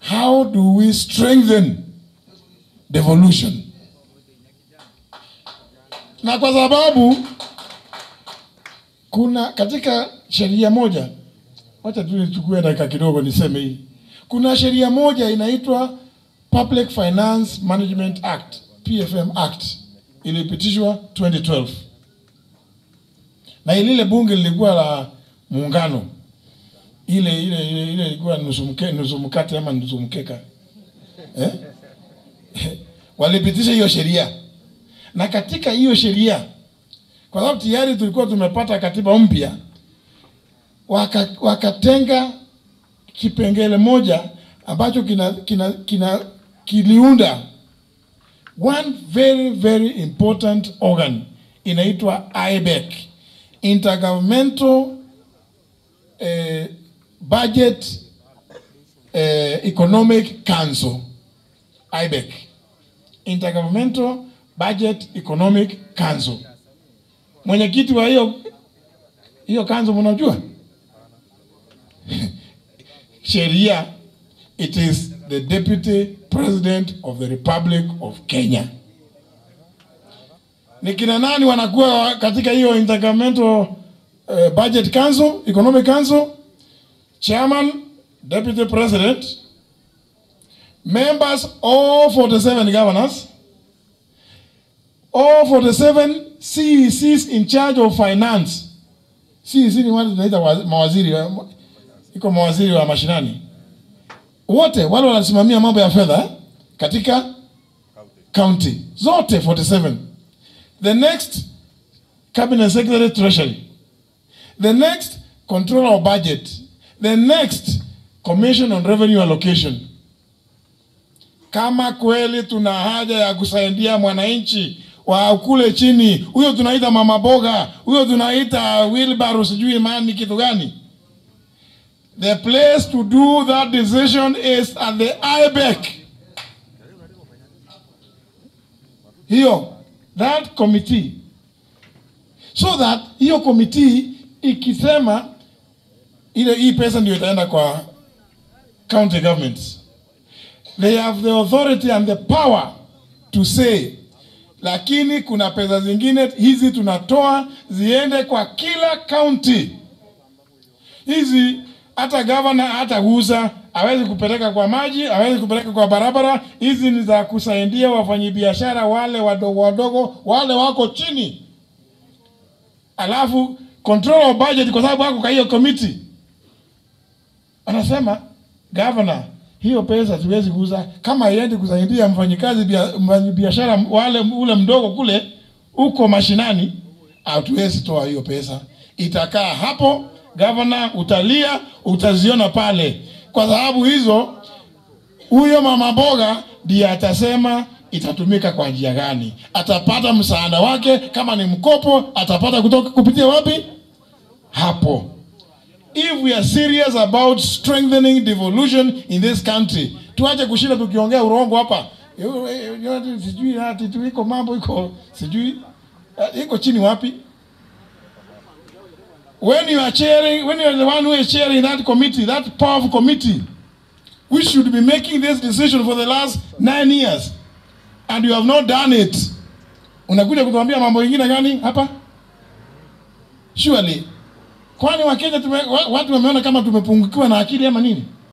how do we strengthen devolution na kwa sababu kuna katika sheria moja wacha tu nichukue dakika kidogo niseme hii kuna sheria moja inaitwa public finance management act pfm act ilipitishwa 2012 na lile bunge lilikuwa la muungano ile ile ile ile ilikuwa nusu mke, nusu mkate ama nusu mkeka eh? walipitisha hiyo sheria na katika hiyo sheria kwa sababu tayari tulikuwa tumepata katiba mpya waka, wakatenga kipengele moja ambacho kina, kina, kina kiliunda one very very important organ inaitwa IBEC intergovernmental eh, budget eh, economic council IBEC intergovernmental budget economic council mwenyekiti wa hiyo hiyo kanzo mnajua sheria it is the deputy president of the republic of kenya ni kina nani wanakuwa katika hiyo intergovernmental uh, budget council economic council chairman deputy president members all 47 governors all 47 CECs in charge of finance. CEC ni wale tunaita wa- mawaziri, wa- iko mawaziri wa mashinani, wote wale wanasimamia mambo ya fedha eh, katika county zote 47. The next cabinet secretary treasury, the next controller of budget, the next commission on revenue allocation. Kama kweli tuna haja ya kusaidia mwananchi wa kule chini, huyo tunaita mama boga, huyo tunaita wheelbarrow, sijui mani kitu gani. The place to do that decision is at the IBEC. Hiyo that committee, so that hiyo committee ikisema ile hii pesa ndio itaenda kwa county governments they have the authority and the power to say lakini kuna pesa zingine hizi tunatoa ziende kwa kila county hizi hata gavana hataguza hawezi kupeleka kwa maji hawezi kupeleka kwa barabara hizi ni za kusaidia wafanyabiashara wale wadogo wadogo wale wako chini alafu control of budget kwa sababu wako kwa hiyo committee anasema governor hiyo pesa siwezi kuuza kama iendi kusaidia mfanyikazi bia- mfanyabiashara wale ule mdogo kule uko mashinani hatuwezi toa hiyo pesa itakaa hapo gavana utalia utaziona pale kwa sababu hizo huyo mama boga ndiye atasema itatumika kwa njia gani atapata msaada wake kama ni mkopo atapata kutoka kupitia wapi hapo if we are serious about strengthening devolution in this country tuache kushinda tukiongea urongo hapa Yo- yo- yo- sijui ati tu iko mambo iko sijui eh, iko chini wapi when you are chairing when you are the one who is chairing that committee that powerful committee we should be making this decision for the last nine years and you have not done it unakuja kutuambia mambo mengine gani hapa surely kwani wakenya tume, wa- watu wameona kama tumepungukiwa na akili ama nini